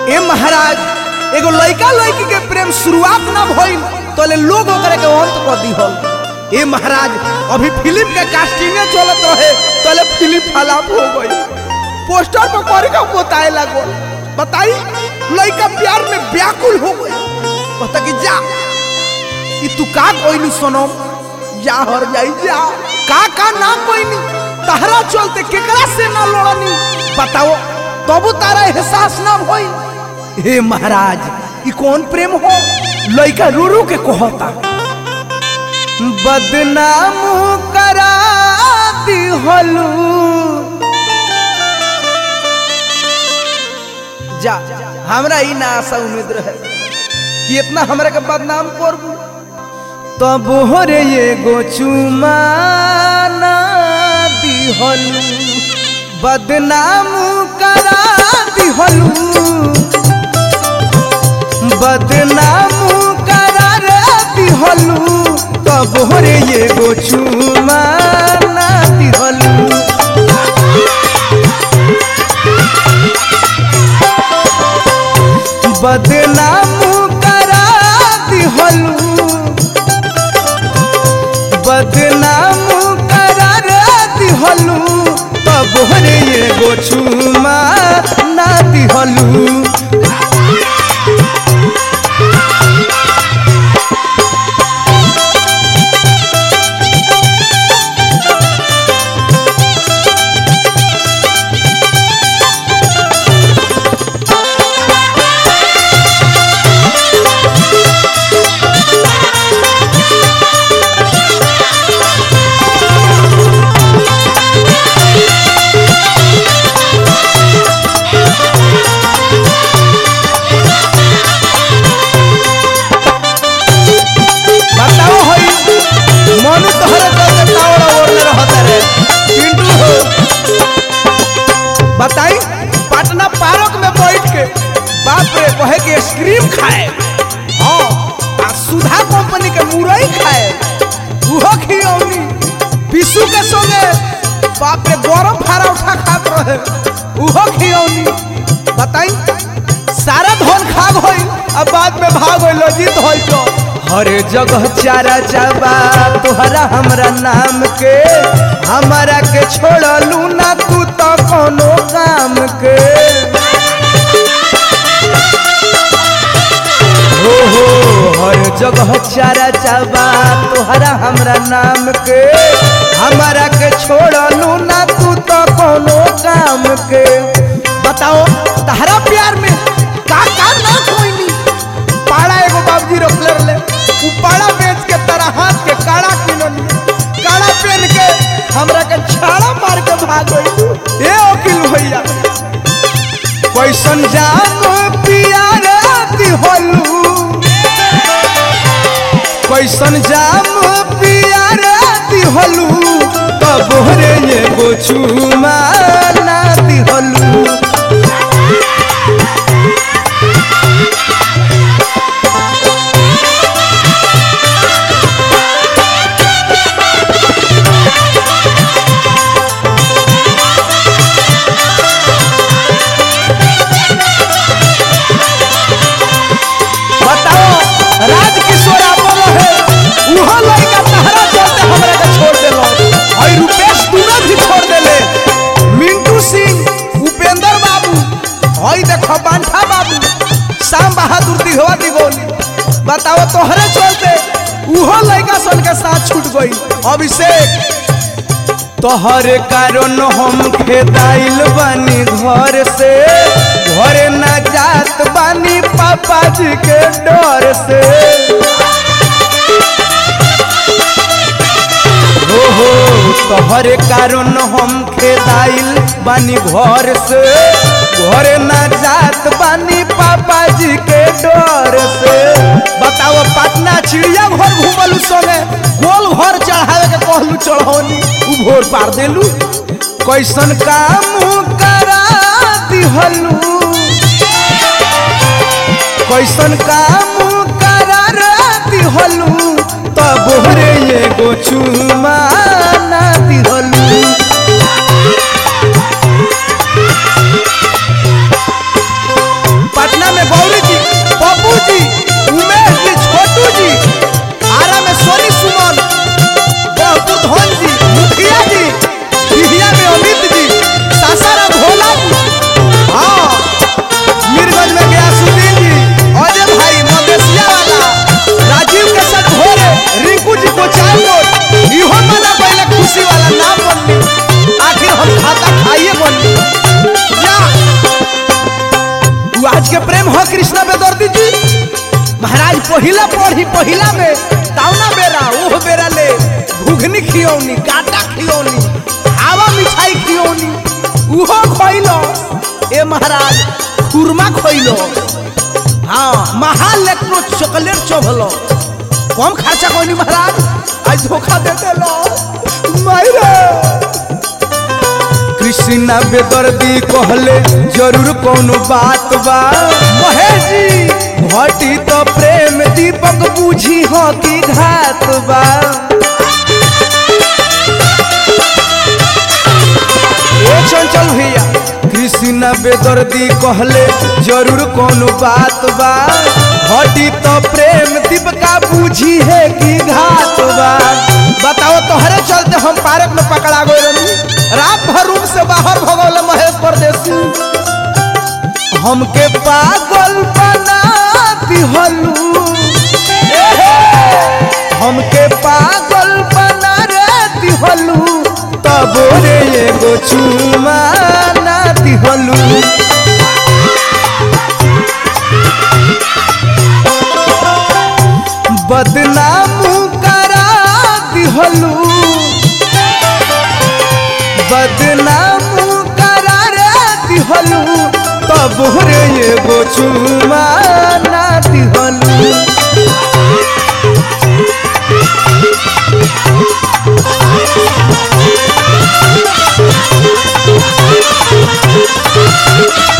ए महाराज एगो लड़का लड़की के प्रेम शुरुआत ना भइल तोले लोग ओकरे के अंत कर दिहल ए महाराज अभी फिल्म के कास्टिंगे चलत रहे तोले फिल्म फलाप हो गई पोस्टर पर करे का बताए लागो बताई लड़का प्यार में व्याकुल हो गई कहता कि जा ई तू का कोइलू सनम जा हर जाई जा का का ना कोइनी तहरा चलते केकरा से ना लड़नी बताओ तबु तारा एहसास ना होई हे महाराज ई कौन प्रेम हो लइका रो रो के कहता बदनाम करा दिहलू जा हमरा ई ना आशा उम्मीद रहे कि इतना हमरा के बदनाम करबू तब होरे एगो चुमाना दिहलू बदनाम करा दिहलू बदनाम करा रे दिहलू तब होरे एगो चुमाना दिहलू बदनाम करा दिहलू बदनाम करा रे दिहलू तब हरे एगो छुमा ना दिहलू बताओ होई मनु तोहरे चलते टावरा ओढ़ले रहता रे पिंटू हो बताई पटना पार्क में बैठ के बाप रे कहे के आइसक्रीम खाए हाँ आ सुधा कंपनी के मुरई खाए उहो खियौनी पिसू के संगे बाप रे गरम फारा उठा खात रहे उहो खियौनी बताई सारा धन खा गई अब बाद में भाग गई जीत होई तो हर जगह चारा चाबा तोहरा हमरा नाम के हमारा के छोड़लू ना तू तो कोनो काम के हो हो हर जगह चारा चाबा तोहरा हमरा नाम के हमारा के छोड़लू ना तू तो कोनो काम के बताओ तहरा प्यार में का का ना कोई पाड़ा एगो बाबूजी रोकले रहे उ पाड़ा बेच के तरह हाथ के काड़ा किननी काड़ा पहन के हमरा के छाड़ा मार के भाग गई ए वकील भैया कैसन जाम पियार दिहलू कैसन जाम पियार दिहलू तब रे एगो चुमा ना दिहलू बताओ राज किशोर आपन है उहो लड़का तहरा चलते हमरा के छोड़ देलो और रुपेश दूना भी छोड़ देले मिंटू सिंह उपेंद्र बाबू हई देखो बांठा बाबू शाम बहादुर दिघवा दिगोली बताओ तोहरे चलते उहो लड़का सन के साथ छूट गई अभिषेक तोहर कारण हम खेदाइल बानी घर से घर न जात बानी पापा जी के डर से हो हो तोहर कारण हम खेदाइल बानी घर से घर न जात बानी पापा जी के डर से बताओ पटना चिड़िया घर घूमलू संगे गोल घर चढ़ावे के कहलू चढ़ौनी उ भोर पार देलू कैसन काम करा दिहलू कैसन काम करा दिहलू तब रे एगो चुमा ना दिहलू पटना हो कृष्णा बेदर्दी जी महाराज पहिला पढ़ी पहिला में तावना बेरा ओह बेरा ले घुघनी खियौनी काटा खियौनी हवा मिठाई खियौनी उहो खइलो ए महाराज खुरमा खइलो हाँ महाल लेकनो चॉकलेट चोभलो कम खर्चा कोनी महाराज आज धोखा दे देलो मायरे कृष्णा बेदर्दी कहले जरूर कोनो बात बा महेश जी घटी तो प्रेम दीपक बूझी हो की घात बा ए चंचल भैया कृष्णा बेदर्दी कहले जरूर कोनो बात बा घटी तो प्रेम दीपका बूझी है की घात बा बताओ तोहरे चलते हम पार्क में पकड़ा गए रही रात भर रूम से बाहर भगौल महेश परदेसी हमके पागल बना दिहलू हमके पागल बना रे दिहलू तब रे एगो चुमा ना दिहलू बदनाम करा दिहलू बदनाम करा रे दिहलू तब रे एगो चुमा ना दिहलू Thank you.